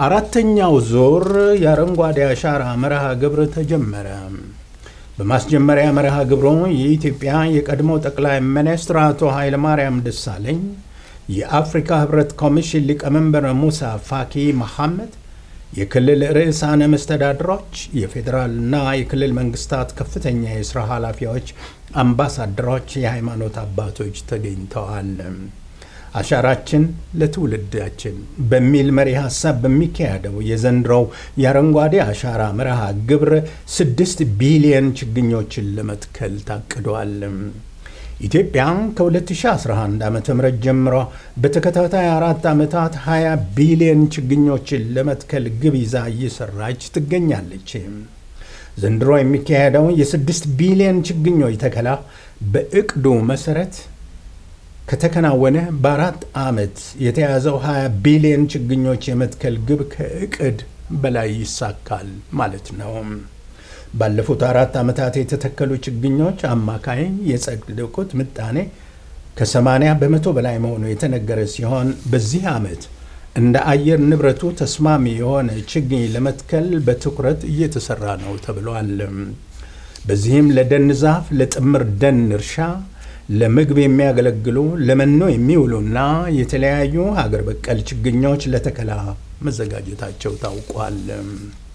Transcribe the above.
አራተኛው ዙር የአረንጓዴ አሻራ መርሃ ግብር ተጀመረ። በማስጀመሪያ መርሃ ግብሩ የኢትዮጵያ የቀድሞ ጠቅላይ ሚኒስትር አቶ ኃይለማርያም ደሳለኝ፣ የአፍሪካ ህብረት ኮሚሽን ሊቀመንበር ሙሳ ፋኪ መሐመድ፣ የክልል ርዕሳነ መስተዳድሮች፣ የፌዴራልና የክልል መንግስታት ከፍተኛ የሥራ ኃላፊዎች፣ አምባሳደሮች፣ የሃይማኖት አባቶች ተገኝተዋል። አሻራችን ለትውልዳችን በሚል መሪ ሀሳብ በሚካሄደው የዘንድሮው የአረንጓዴ አሻራ መርሃ ግብር ስድስት ቢሊየን ችግኞችን ለመትከል ታቅዷል። ኢትዮጵያ ከ2011 ዓ ም ጀምሮ በተከታታይ አራት ዓመታት 20 ቢሊየን ችግኞችን ለመትከል ግብ ይዛ እየሰራች ትገኛለች። ዘንድሮ የሚካሄደው የስድስት ቢሊየን ችግኞች ተከላ በእቅዱ መሰረት ከተከናወነ በአራት ዓመት የተያዘው 20 ቢሊዮን ችግኞች የመትከል ግብ ከእቅድ በላይ ይሳካል ማለት ነው። ባለፉት አራት ዓመታት የተተከሉ ችግኞች አማካይ የጸደቁት ምጣኔ ከ80 በመቶ በላይ መሆኑ የተነገረ ሲሆን በዚህ ዓመት እንደ አየር ንብረቱ ተስማሚ የሆነ ችግኝ ለመትከል በትኩረት እየተሰራ ነው ተብሏል። በዚህም ለደን ዛፍ፣ ለጥምር ደን እርሻ ለምግብ የሚያገለግሉ ለመኖ የሚውሉና የተለያዩ ሀገር በቀል ችግኞች ለተከላ መዘጋጀታቸው ታውቋል።